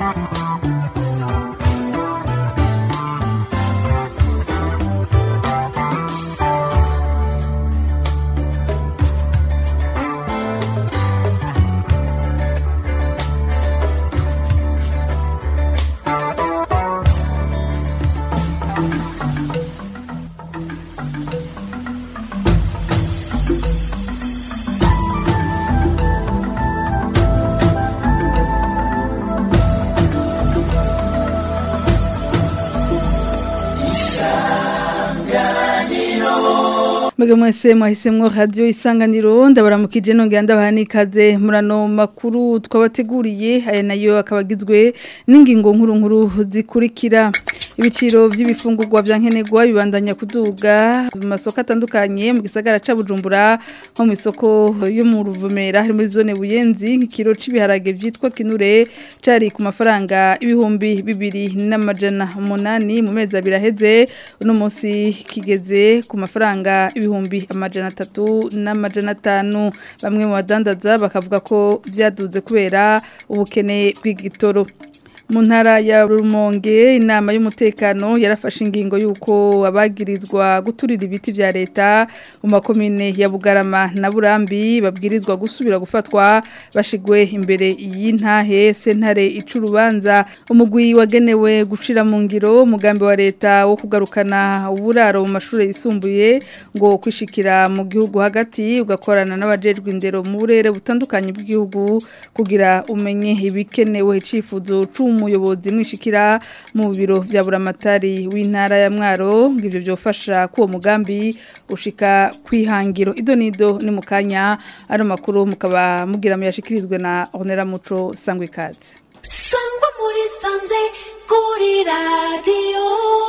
Mwege mwese mwahisemwo radio isanganiro ndabaramukije nongera ndabaha nikaze murano makuru twabateguriye aya nayo akabagizwe n'ingingo nkuru nkuru zikurikira ibiciro vy'ibifungurwa vya nkenerwa bibandanya kuduga mu masoko atandukanye mu gisagara ca Bujumbura nko mu isoko yo mu Ruvumera hari muri zone Buyenzi nk'ikiro c'ibiharage vyitwa kinure cari ku mafaranga ibihumbi bibiri n'amajana umunani mu mezi abiri aheze uno munsi kigeze ku mafaranga ibihumbi amajana atatu n'amajana atanu bamwe mu badandaza bakavuga ko vyaduze kubera ubukene bw'igitoro mu ntara ya rumonge inama y'umutekano yarafashe ingingo y'uko abagirizwa guturira ibiti vya leta mu makomine ya bugarama na burambi babwirizwa gusubira gufatwa bashigwe imbere y'intahe sentare icurubanza umugwi wagenewe gucira mu ngiro umugambi wa leta wo kugarukana uburaro mu mashuri yisumbuye ngo kwishikira mu gihugu hagati ugakorana n'abajejwe indero mu burere butandukanye bw'igihugu kugira umenye ibikenewe icifuzo c'umu umuyobozi mwishikira mu biro vya buramatari w'intara ya mwaro ngo ivyo byofasha ko uwo mugambi ushika kwihangiro idonido ni mukanya ari makuru mukaba mugira muyashikirizwe na Honera Muco Sangwe Kazi Sangwa muri sanze kuri radio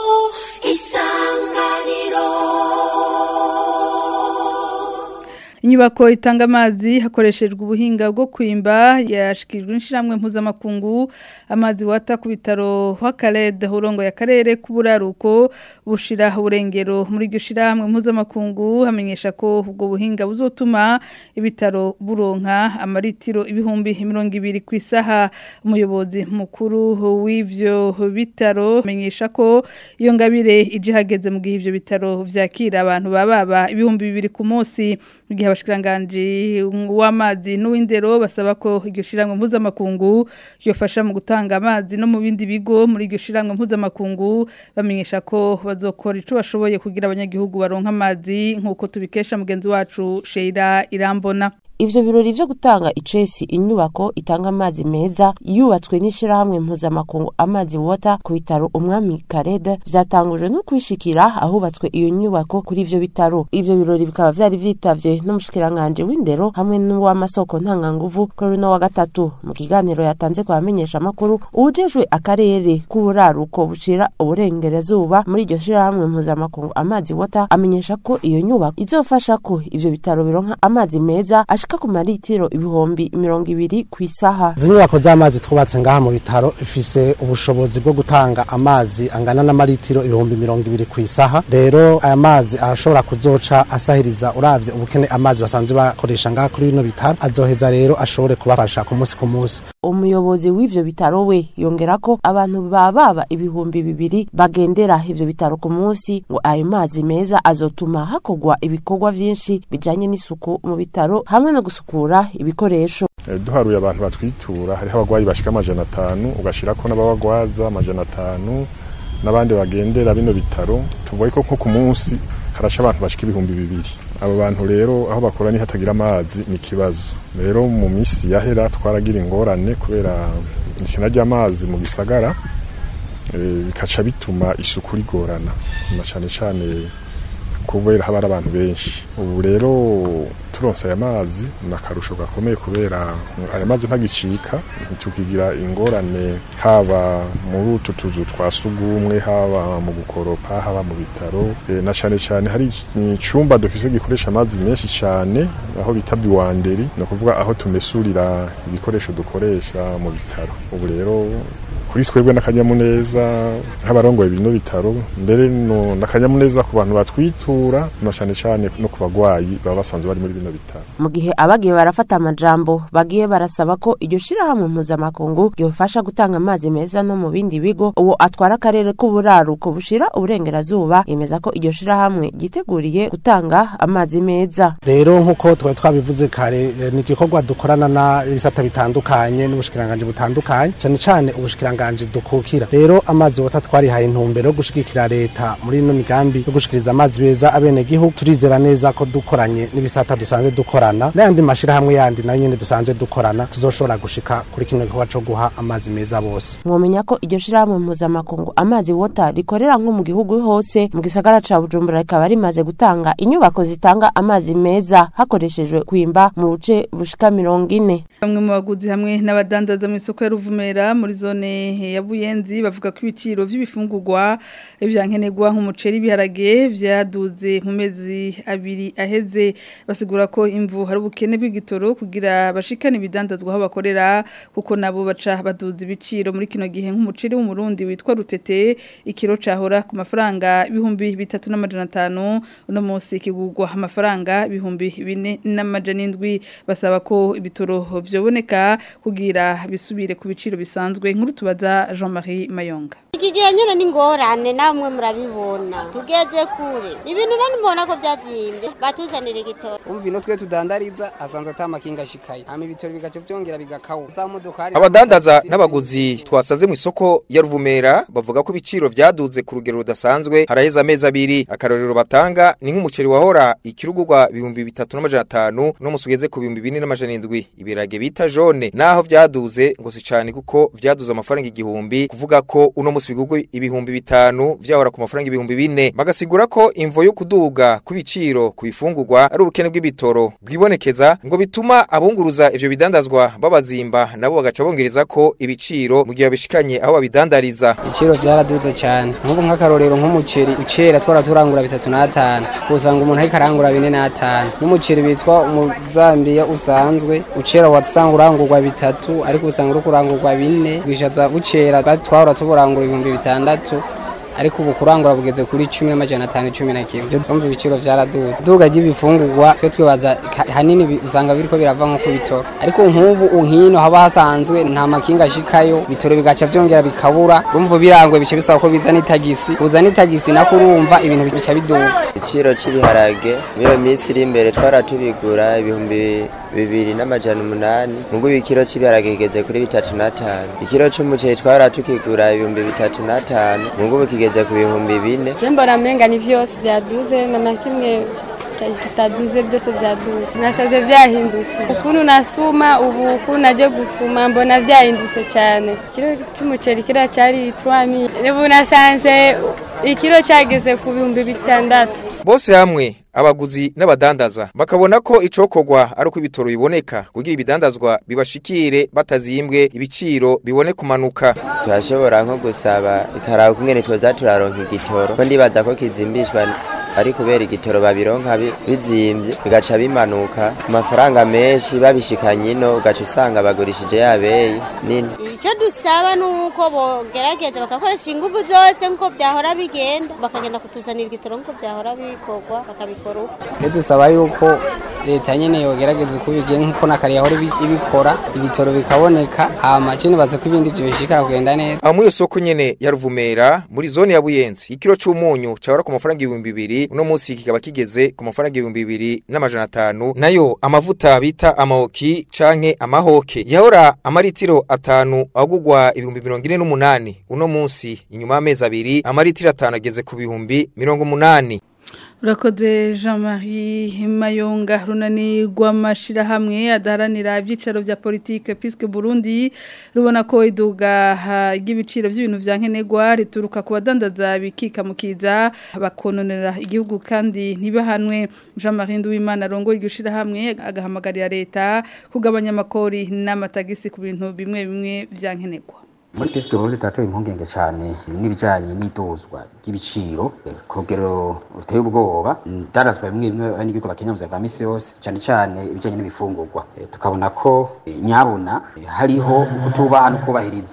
isanganiro Inyubako itanga amazi hakoreshejwe ubuhinga bwo kwimba yashikijwe inshiramwe mpuzamakungu amazi wata ku bitaro hwakarede hurongo ya karere k'uburaruko bushira uburengero muri iryo shiramwe mpuzamakungu hamenyesha ko ubwo buhinga buzotuma ibitaro buronka amaritiro ibihumbi mirongo ibiri ku isaha umuyobozi mukuru w'ivyo bitaro amenyesha ko iyo ngabire ije hageze mu gihe ivyo bitaro vyakira abantu bababa ibihumbi bibiri ku munsi mu gihe abashikiranganje w'amazi n'uw'indero basaba ko iryo shiramwe mpuzamakungu yofasha mu gutanga amazi no mu bindi bigo muri iryo shiramwe mpuzamakungu bamenyesha ko bazokora ico bashoboye kugira abanyagihugu baronka amazi nk'uko tubikesha mugenzi wacu Sheila Irambona ivyo birori vyo gutanga icesi inyubako itanga amazi meza yubatswe n'ishirahamwe mpuzamakungu amazi wota ku bitaro umwami karede vyatangujwe no kwishikira ahubatswe iyo nyubako kuri ivyo bitaro ivyo birori bikaba vyari vyitavye n'umushikiranganje w'indero hamwe n'uw'amasoko ntanganguvu kuri uno wa gatatu mu kiganiro yatanze ku bamenyesha amakuru uwujejwe akarere k'uburaruko bucira uburengerezuba muri iryo shirahamwe mpuzamakungu amazi wota amenyesha ko iyo nyubako izofasha ko ivyo bitaro bironka amazi meza ashika ku maritiro ibihumbi mirongo ibiri ku isaha izi nyubako z'amazi twubatse ngaha mu bitaro ifise ubushobozi bwo gutanga amazi angana n'amaritiro ibihumbi mirongo ibiri ku isaha rero aya mazi arashobora kuzoca asahiriza uravye ubukene amazi basanzwe bakoresha ngaha kuri bino bitaro azoheza rero ashobore kubafasha ku munsi ku munsi umuyobozi w'ivyo bitaro we yongera ko abantu bababa ibihumbi bibiri bagendera ivyo bitaro ku munsi ngo ayo mazi meza azotuma hakorwa ibikorwa vyinshi bijanye n'isuku mu bitaro hamwe no gusukura ibikoresho duharuye abantu batwitura hariho abagwayi bashika amajana atanu ugashirako n'ababagwaza amajana atanu n'abandi bagendera bino bitaro tuvuye ko nko ku munsi harasha abantu bashika ibihumbi bibiri abo bantu rero aho bakora ni hatagira amazi ni ikibazo rero mu minsi yahera twaragira ingorane kubera ikina ry'amazi mu gisagara bikaca bituma isuku rigorana na cane cane kubera haba ari abantu benshi ubu rero turonse aya mazi ni akarusho gakomeye kubera aya mazi ntagicika tukigira ingorane haba muri utu tuzu twa sugumwe haba mu gukoropa haba mu bitaro e, na cane cane hari icumba dufise gikoresha amazi menshi cane aho bita biwanderi ni ukuvuga aho tumesurira ibikoresho dukoresha mu bitaro ubu rero kuri twebwe n'akanyamuneza nk'abarongoye bino bitaro mbere n'akanyamuneza ku bantu batwitura kwitura na cane cane no ku bagwayi baba basanzwe bari muri bino bitaro mu gihe abagiye barafata amajambo bagiye barasaba ko iryo shirahamwe mpuzamakungu ryofasha gutanga amazi meza no mu bindi bigo uwo atwara akarere k'uburaruko bushira uburengerazuba yemeza ko iryo shirahamwe ryiteguriye gutanga amazi meza rero nk'uko twari twabivuze kare eh, ni igikorwa dukorana n'ibisata bitandukanye n'ubushikiranganje butandukanye cyane cyane ubushikiranganje dukukira rero amazi wota twarihaye intumbero yo gushigikira leta muri ino migambi yo gushikiriza amazi meza abene gihugu turizera neza ko dukoranye n'ibisata dusanzwe dukorana n'ayandi mashirahamwe yandi nayo nyene dusanzwe dukorana tuzoshobora gushika kuri kino gikorwa co guha amazi meza bose mwomenya ko iryo shirahamwe mpuzamakungu amazi wota rikorera nko mu gihugu hose mu gisagara ca bujumbura rikaba rimaze gutanga inyubako zitanga amazi meza hakoreshejwe kwimba mu buce bushika mirongo ine Bamwe mu baguzi hamwe n'abadandaza mu isoko ya Ruvumera muri zone ya Buyenzi bavuga ko ibiciro vy'ibifungurwa ivyankenerwa nk'umuceri ibiharage vyaduze mu mezi abiri aheze basigura ko imvu hari ubukene bw'igitoro kugira bashikane ibidandazwa aho bakorera kuko nabo baca baduza ibiciro muri kino gihe nk'umuceri w'umurundi witwa rutete ikiro cahora ku mafaranga ibihumbi bitatu n'amajana atanu uno munsi kigurwa amafaranga ibihumbi bine n'amajana indwi basaba ko ibitoro vyoboneka kugira bisubire ku biciro bisanzwe nkuru tubaza Jean-Marie Mayonga iki gihe nyine ni ingorane namwe murabibona tugeze kure ibintu nani mubona ko byazimbye batuzanira igitoro umva ino twe tudandariza asanzwe ata makinga ashikaye hama ibitoro bigaca vyongera bigakawa za modokari abadandaza n'abaguzi twasaze mu isoko ya ruvumera bavuga ko ibiciro vyaduze ku rugero rudasanzwe haraheze amezi abiri akarorero batanga ni nk'umuceri wahora ikirugurwa ibihumbi bitatu n'amajana atanu no musugeze ku bihumbi bine n'amajana indwi ibirage bita jone naho vyaduze ngo si cane kuko vyaduze amafaranga igihumbi kuvuga ko uno musi bigurwa ibihumbi bitanu vyahora ku mafaranga ibihumbi bine bagasigura ko imvo yo kuduga ku biciro ku bifungurwa ari ubukene bw'ibitoro bwibonekeza ngo bituma abunguruza ivyo bidandazwa babazimba nabo bagaca bongereza ko ibiciro mu gihe babishikanye aho babidandariza ibiciro vyaraduze cyane nk'ubu nk'akarorero nk'umuceri ucera twara turangura bitatu n'atanu usanga umuntu ariko arangura bine n'atanu n'umuceri bitwa umuzambiya usanzwe ucera wasanga urangurwa bitatu ariko usanga uri kurangurwa bine bwishaza bucera twahora tuburangura ibihumbi bitandatu ariko ubu kurangura bugeze kuri cumi n'amajana atanu cumi na kimwe byo twumva ibiciro vyaraduze iduga ry'ibifungurwa twe twibaza ka- hanini bi- usanga biriko birava nko ku bitoro ariko nk'ubu nkino haba hasanzwe nta makinga ashikayo bitoro bigaca vyongera bikabura urumva birangwe bice bisaba ko bizana itagisi uzana itagisi nako urumva ibintu bica biduga igiciro cy'ibiharage muri iyo minsi iri imbere twara tubigura ibihumbi bibiri n'amajana umunani ngubu ikiro cy'ibiharage kigeze kuri bitatu n'atanu ikiro c'umuceri twara tukigura ibihumbi bitatu n'atanu ngubu kigeze ku bihumbi bine mbona amenga ni vyose vyaduze na na kimwe kitaduze byose vyaduze nasaze vyahindutse ukuntu nasuma ubu ukuntu naje gusuma mbona vyahindutse cyane ikiro cy'umuceri kira cyari 3000 ubu nasanze ikiro cyageze ku bihumbi bitandatu bose hamwe abaguzi n'abadandaza bakabona ko icokorwa ari uko ibitoro biboneka kugira ibidandazwa bibashikire batazimbwe ibiciro bibone kumanuka turashobora nko gusaba ikaraba kumwe twoza turaronka igitoro ko ndibaza ko kizimbishwa ari kubera igitoro babironka bi- bizimbye bigaca bimanuka ku mafaranga menshi babishikanye ino ugaca usanga bagurishije yabeyi nini icyo dusaba ni uko bogerageza bagakoresha ingufu zose nk'uko byahora bigenda bakagenda kutuzanira igitoro nk'uko byahora bikorwa bakabikora uko twe dusaba yuko leta nyene yogerageza uko bigiye nk'uko na kare yahora ibi- ibikora ibitoro bikaboneka hama cyo nibaza ko ibindi byoshikara kugenda neza aho muri iyo soko nyene ya ruvumera muri zone ya buyenzi ikiro c'umunyu cahora ku mafaranga ibihumbi bibiri uno munsi kikaba kigeze ku mafaranga ibihumbi bibiri n'amajana atanu nayo amavuta bita amahoki canke amahoke yahora amaritiro atanu agugwa ibihumbi mirongo ine n'umunani uno munsi inyuma y'amezi abiri amaritiro atanu ageze ku bihumbi mirongo umunani Urakoze Jean-Marie Mayonga runani rw'amashirahamwe adaharanira ibyicaro bya politike Piske Burundi rubona ko iduga ha, ry'ibiciro by'ibintu vya nkenerwa rituruka ku badandaza bikika mukiza bakononera igihugu kandi ntibahanwe Jean-Marie Nduwimana rongo igishirahamwe agahamagarira leta kugabanya amakori n'amatagisi ku bintu bimwe bimwe vya nkenerwa muri pisike burundi turatewe impungenge cyane n'ibijyanye n'idozwa ry'ibiciro eh, ku rugero ruteye ubwoba ndarazwa bimwe bimwe n'ibigo bakenya mu buzima bwa misi yose cyane cyane ibijyanye n'ibifungurwa Eh, tukabona ko eh, nyabuna eh, hariho ukutubaha no kubahiriza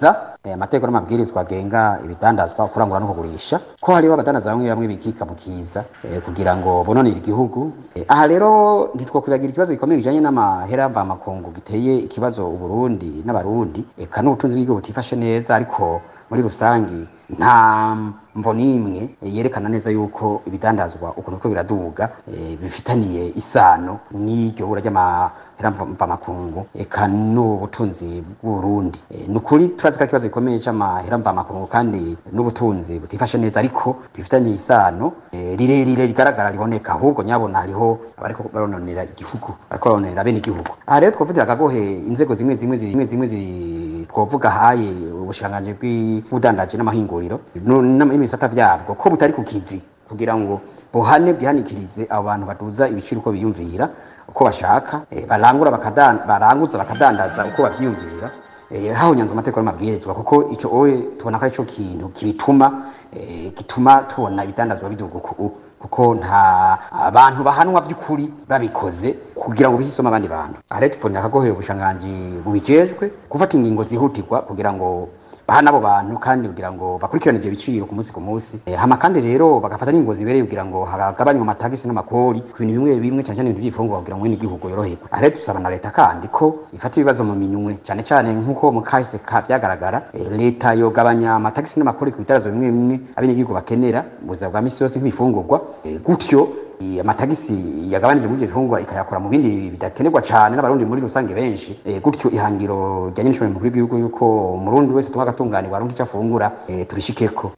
eh, amategeko n'amabwirizwa agenga ibidandazwa kurangura no kugurisha ko hariho abadandaza bamwe bamwe bikika mu kiza eh, kugira ngo bononere igihugu eh, aha rero ntitwokwibagira ikibazo gikomeye kijanye n'amahera mvamakungu giteye ikibazo uburundi n'abarundi eka n'ubutunzi bw'igihugu butifashe neza ariko muri rusangi nta mvo n'imwe yerekana neza yuko ibidandazwa ukuntu ko biraduga eh, bifitaniye isano n'iryo bura ry'amahera mvamakungu eka n'ubutunzi bw'uburundi Eh, ni ukuri turazi ko ari ikibazo gikomeye c'amahera mvamakungu kandi n'ubutunzi butifashe neza ariko bifitaniye isano eh, rirerire rigaragara riboneka ahubwo nyabona hariho abariko barononera igihugu bariko barononera bene igihugu aha rero twovugira akagohe inzego zimwe zimwe zimwe zimwe zi- twovuga haye ubushikiranganji bw'ubudandaji n'amahinguriro no- n'ama- n'ibisata vyabwo ko butari ku kivi kugira ngo buhane bwihanikirize abo bantu baduza ibiciro uko biyumvira uko bashaka eh, barangura bakadan- baranguza bakadandaza uko bavyiyumvira eh, hahonyanzwe amategeko n'amabwirizwa kuko ico oye tubona ko ari cyo kintu kibituma eh, gituma tubona ibidandazwa biduga uku kuko nta abantu bahanwa by'ukuri babikoze kugira ngo bihisome abandi bantu aha rero tuvunira akagoheye ubushanganji bubijejwe gufata ingingo zihutirwa kugira ngo bahana abo bantu kandi kugira ngo bakurikirane ivyo biciro ku munsi ku munsi Eh, hama kandi rero bagafata n'ingingo zibereye kugira ngo hagabanywe amatagisi n'amakori ku bintu bimwe bimwe cyane cyane ibintu by'ifungurwa kugira ngo mwene igihugu yoroherwe aha rero dusaba na leta kandi ko ifata ibibazo mu minywe cyane cyane nk'uko mu kahise ka byagaragara eh, leta yogabanya amatagisi n'amakori ku bitarazwa bimwe bimwe abenegihugu bakenera mu buzima bwa misi yose nk'ibifungurwa Eh, gutyo eh, amatagisi yagabanije muri ivyo bifungurwa ikayakora mu bindi bidakenerwa cyane n'abarundi muri rusange benshi Eh, gutyo ihangiro rya nyinshi mukuru w'igihugu yuko umurundi wese tunga agatunganirwa aronka icyo afungura eh, turishikeko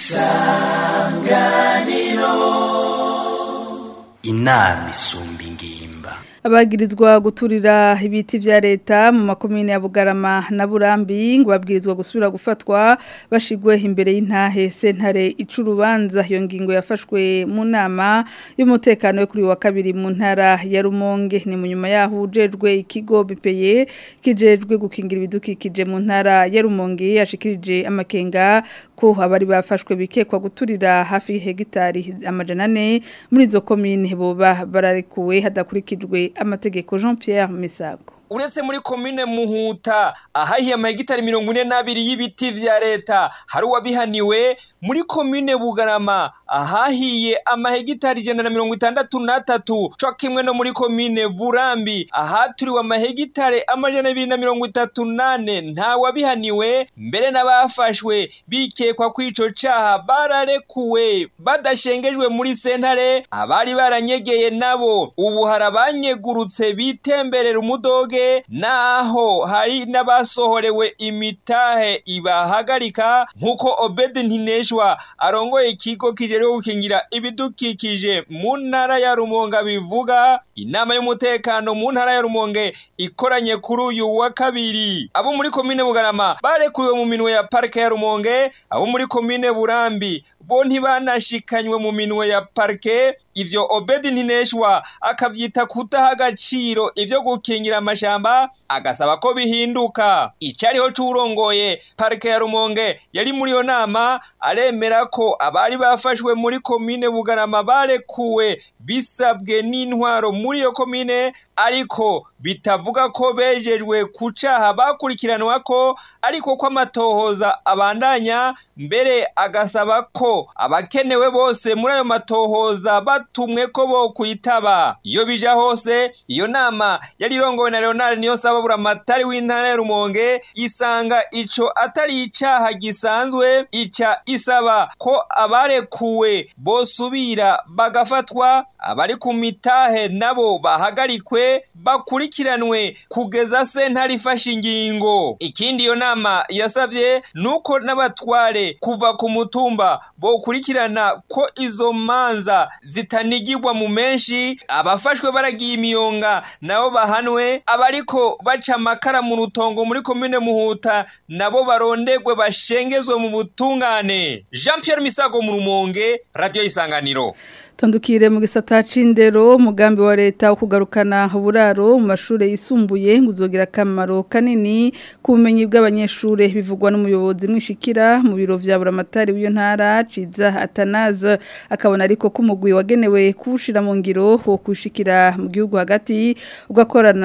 inama isumba ingimba abagirizwa guturira ibiti vya leta mu makomine ya Bugarama na Burambi ngo babwirizwa gusubira gufatwa bashigwe imbere y'intahe sentare icurubanza iyo ngingo yafashwe mu nama y'umutekano yo kuri wa kabiri mu ntara ya Rumonge ni mu nyuma yaho ujejwe ikigo bipeye kijejwe gukingira ibidukikije mu ntara ya Rumonge yashikirije amakenga ko abari bafashwe bikekwa guturira hafi hegitari amajana ane muri izo komine boba bararekuwe hadakurikijwe amategeko Jean Pierre Misago uretse muri komine muhuta ahahiye amahegitari mirongo ine n'abiri y'ibiti vya leta hari uwabihaniwe muri komine bugarama ahahiye amahegitari ijana na mirongo itandatu n'atatu co kimwe no muri komine burambi ahaturiwe amahegitari amajana abiri na mirongo itatu n'ane nta wabihaniwe mbere n'abafashwe bikekwa ko ico caha bararekuwe badashengejwe muri sentare abari baranyegeye nabo ubu hari abanyegurutse bitemberera umudoge naho hari n'abasohorewe imitahe ibahagarika nk'uko obedi ntineshwa arongoye ikigo kijejwe gukingira ibidukikije mu ntara ya rumonge bivuga inama y'umutekano mu ntara ya rumonge ikoranye kuri uyu wa kabiri abo muri komine bugarama barekuriwe mu minwe ya parike ya rumonge abo muri komine burambi bo ntibanashikanywe mu minwe ya parike ivyo obedi ntineshwa akavyita kudaha agaciro ivyo gukingira amashamba agasaba ko bihinduka icariho c'urongoye parike ya rumonge yari muri iyo nama aremera ko abari bafashwe muri komine bugarama barekuwe bisabwe n'intwaro muri iyo komine ariko bitavuga ko bejejwe ku caha bakurikiranwa ko ariko ko amatohoza abandanya mbere agasaba ko abakenewe bose muri ayo matohoza batumwe ko bo kwitaba iyo bija hose iyo nama yari irongowe na Leonard niyo sababura matari w'intara ya Rumonge isanga ico atari icaha gisanzwe ica isaba ko abarekuwe bosubira bagafatwa abari ku mitahe nabo bahagarikwe bakurikiranwe kugeza sentare ifashe ingingo ikindi iyo nama yasavye nuko n'abatware kuva ku mutumba bokurikirana ko izo manza zitanigirwa mu menshi abafashwe baragiye imiyonga nabo bahanwe abariko baca amakara mu rutongo muri komine muhuta nabo barondegwe bashengezwe mu butungane Jean Pierre Misago mu rumonge radio isanganiro Tandukire mu gisata c'indero umugambi wa leta wo kugarukana uburaro mu mashure yisumbuye ngo uzogira akamaro kanini ku bumenyi bw'abanyeshure bivugwa n'umuyobozi mwishikira mu biro vya buramatari w'iyo ntara Ciza Atanaze akabona ariko ko umugwi wagenewe kuwushira mu ngiro wo kushikira mu gihugu hagati ugakorana n'abaje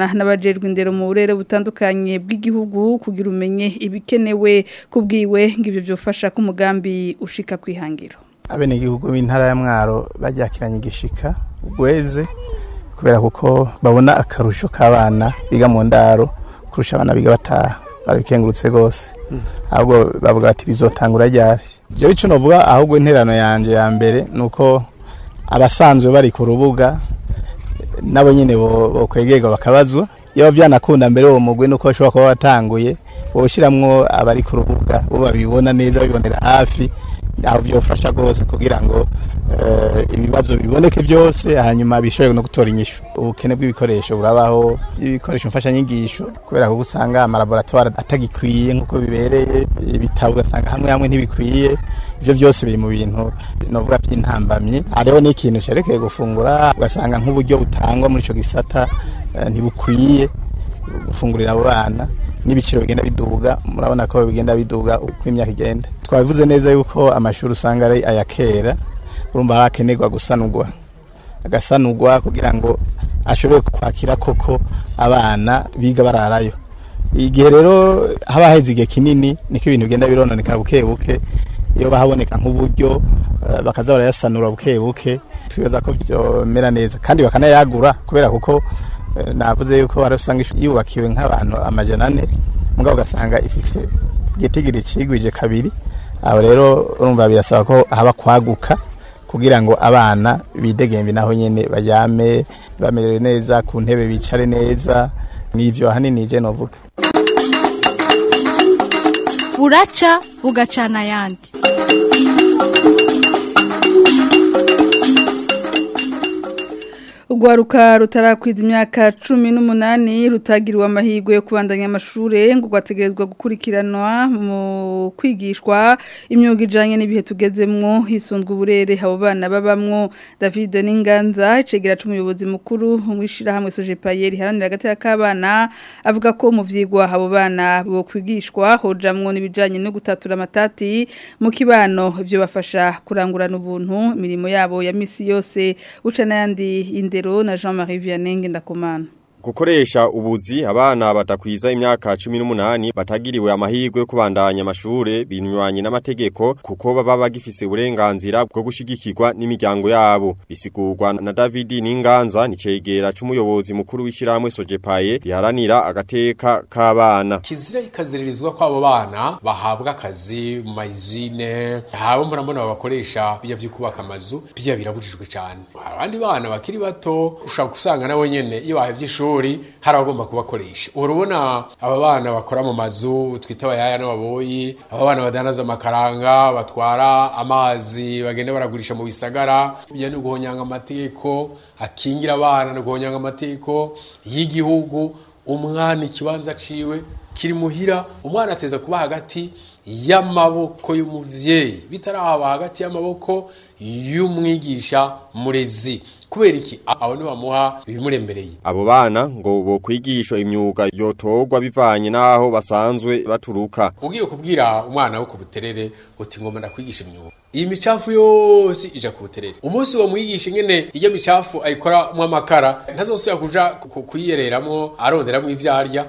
abajejwe indero mu burere butandukanye bw'igihugu kugira umenye ibikenewe kubwiwe ngo ibyo byofasha ko umugambi ushika kwihangiro abenegihugu b'intara ya mwaro baryakiranye igishika ugweze kubera kuko babona akarusho k'abana biga mu ndaro kurusha abana biga bataha barabikengurutse rwose ahubwo bavuga bati bizotangura ryari jewe ico novuga ahubwo interano yanje ya mbere nuko abasanzwe bari ku rubuga nabo nyene bokwegerwa bakabazwa iyo vyanakunda mbere uwo mugwi nuko bashobora kuba batanguye boshiramwo abari ku rubuga bo babibona neza babibonera hafi aho byofasha rwose kugira ngo ibibazo biboneke byose hanyuma bishobore no gutora inyishu ubukene bw'ibikoresho burabaho ibikoresho mfashanyigisho kubera ko usanga amalaboratwari atagikwiye nk'uko bibereye ibitabo ugasanga hamwe hamwe ntibikwiye ibyo byose biri mu bintu novuga by'intambamyi hariho n'ikintu cyerekeye gufungura ugasanga nk'uburyo butangwa muri icyo gisata ntibukwiye gufungurira abo bana n'ibiciro bigenda biduga murabona ko bigenda biduga uko imyaka igenda twabivuze neza yuko amashuri usanga ari aya kera urumva harakenerwa gusanurwa agasanurwa kugira ngo ashobore kwakira koko abana biga bararayo igihe rero haba haheze igihe kinini niko ibintu bigenda birononekara buke buke iyo bahaboneka nk'uburyo bakaza barayasanura buke buke twibaza ko byomera neza kandi bakanayagura kubera kuko navuze yuko hari usanga yubakiwe nk'abantu amajana ane mugabo ugasanga ifise igitigiri cigwije kabiri aho rero urumva birasaba ko haba kwaguka kugira ngo abana bidegembe naho nyene bajyame bamerewe neza ku ntebe bicare neza nivyo ahanini je novuga buraca bugacana ayandi Urwaruka rutarakwiza imyaka cumi n'umunani rutagiriwe amahirwe yo kubandanya amashure ngo rwategerezwa gukurikiranwa mu kwigishwa imyuga ijanye n'ibihe tugezemwo hisunzwe uburere abo bana babamwo David Ninganza icegera c'umuyobozi mukuru mwishira hamwe Sojepaye riharanira hagati y'akabana avuga ko mu vyigwa abo bana bo kwigishwa hojamwo n'ibijanye no gutatura amatati mu kibano ivyo bafasha kurangurana ubuntu imirimo yabo ya misi yose uca n'ayandi inde na Jean-Marie Vianney ndakumana Gukoresha ubuzi abana batakwiza imyaka 18 batagiriwe amahirwe yo kubandanya amashure binywanye n'amategeko kuko baba bagifise uburenganzira bwo gushigikirwa n'imiryango yabo bisigurwa na David Ninganza nicegera c'umuyobozi mukuru w'ishiramwe Sojepaye riharanira agateka k'abana kizira ikaziririzwa kw'abo bana bahabwa akazi mu mayizine habo murambona babakoresha bijya vyo kubaka amazu bijya birabujijwe cyane abandi bana bakiri bato ushaka gusanga nabo nyene iyo bahevye ishuri hari abagomba kubakoresha urabona aba bana bakora mu mazu twita abayaya n'ababoyi aba bana badanaza amakaranga batwara amazi bagenda baragurisha mu bisagara bijya no guhonyanga amategeko akingira abana no guhonyanga amategeko y'igihugu umwana ikibanza ciwe kiri muhira umwana ateza kuba hagati y'amaboko y'umuvyeyi bitarahaba hagati y'amaboko y'umwigisha murezi kubera iki abo ni bamuha ibimurembereye abo bana ngo bo kwigishwa imyuga yotorwa bivanye naho basanzwe baturuka ugiye kubwira umwana wo ku buterere uti ngoma ndakwigisha imyuga iyi micafu yose ija ku buterere umunsi wo mwigisha ingene iyo micafu ayikora mu amakara ntazosubira kuja kuyiyereramwo aronderamwo ivyarya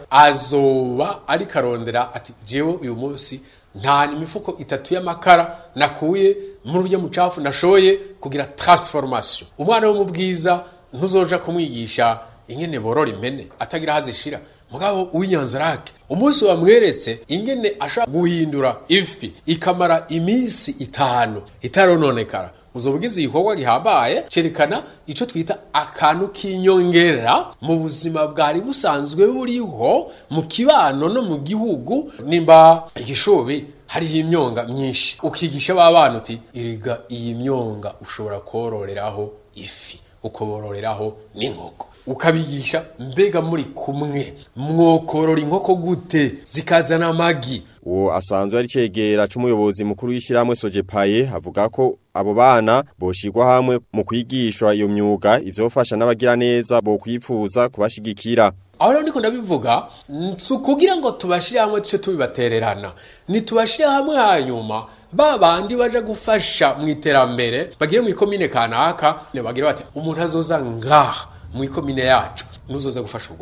azoba ariko arondera ati jewe uyu munsi nta imifuko itatu y'amakara nakuye muri urya mucafu nashoye kugira transformation umwana wo mu bwiza ntuzoja kumwigisha ingene borora impene atagira hazishira mugabo w'inyanzarake umunsi wamweretse ingene ashobora guhindura ifi ikamara iminsi itanu itarononekara uzobugize igikorwa gihambaye cerekana ico twita akantu k'inyongera mu buzima bwari busanzwe buriho mu kibano no mu gihugu nimba igishobi hariho imyonga myinshi ukigisha ba bana uti iriga iyi myonga ushobora kororeraho ifi ukobororeraho n'inkoko ukabigisha mbega muri kumwe mwokorora inkoko gute zikazana amagi uwo asanzwe ari cegera c'umuyobozi mukuru w'ishiramwe Sojepaye avuga ko abo bana boshirwa hamwe mu kwigishwa iyo myuga ivyofasha n'abagira neza bo kwifuza kubashigikira aho rero ndiko ndabivuga si ukugira ngo tubashire hamwe tuce tubibatererana nitubashire hamwe hanyuma ba bandi baje gufasha mu iterambere bagiye mu ikomine kanaka bagira bati umuntu azoza ngaha mu ikomine yacu nuzoza gufasha urwaruka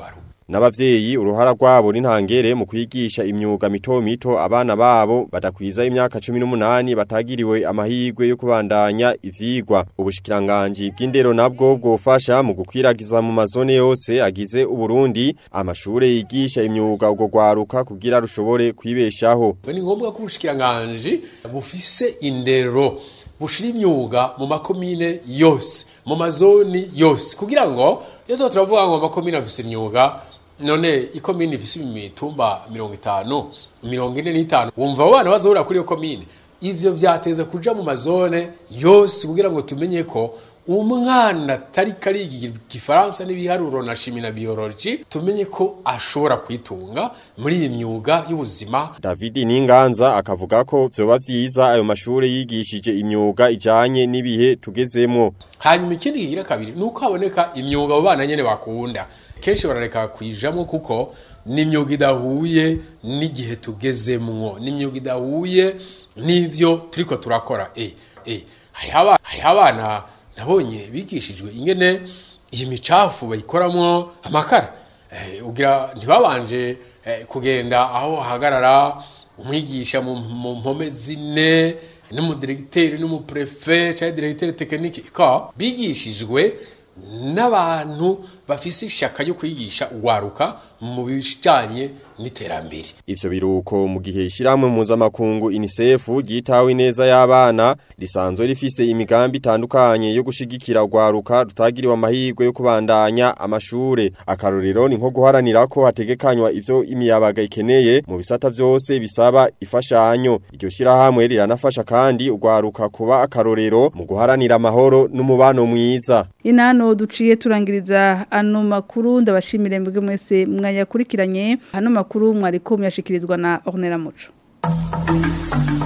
n'abavyeyi uruhara rwabo n'intangere mu kwigisha imyuga mito mito abana babo badakwiza imyaka 18 batagiriwe amahirwe yo kubandanya ivyigwa ubushikiranganje bw'indero nabwo bwofasha mu gukwiragiza mu mazone yose agize uburundi amashure yigisha imyuga ugo gwaruka kugira rushobore kwibeshaho ni ngombwa ko ubushikiranganje bufise indero bushira imyuga mu makomine yose mu mazoni yose kugira ngo iyo tuba turavuga ngo amakomine afise imyuga none ikomine ifise imitumba mirongo itanu mirongo ine n'itanu wumva abo bana bazohurira kuri iyo komine ivyo vyateza kuja mu mazone yose kugira ngo tumenye ko umwana atari kariga igifaransa n'ibiharuro na shimi na biology tumenye ko ashobora kwitunga muri iyi myuga y'ubuzima David Ninganza akavuga ko vyoba vyiza ayo mashure yigishije imyuga ijanye n'ibihe tugezemwo hanyuma ikindi kigira kabiri nuko haboneka imyuga abo bana nyene bakunda kenshi barareka kwijamwo kuko ni imyuga idahuye n'igihe tugezemwo ni imyuga idahuye n'ivyo turiko turakora eh eh hariho abana nabonye bigishijwe ingene iyi micafu bayikoramwo amakara ugira ntibabanje kugenda aho hagarara umwigisha mu mpome zine n'umudiregiteri n'umuprefe cyangwa diregiteri tekinike ka bigishijwe n'abantu bafise ishaka ryo kwigisha ugwaruka mu bijanye n'iterambere ivyo biruko mu gihe ishiramwe mpuzamakungu UNICEF ryitawe neza y'abana risanzwe rifise imigambi itandukanye yo gushigikira ugwaruka rutagiriwe amahirwe yo kubandanya amashure akarorero ni nko guharanira ko hategekanywa ivyo imiyabaga ikeneye mu bisata vyose bisaba ifashanyo iryo shirahamwe riranafasha kandi ugwaruka kuba akarorero mu guharanira amahoro n'umubano mwiza inano duciye turangiriza ano makuru ndabashimire mbwe mwese mwayakurikiranye hano makuru mwariko myashikirizwa na Ornella Muco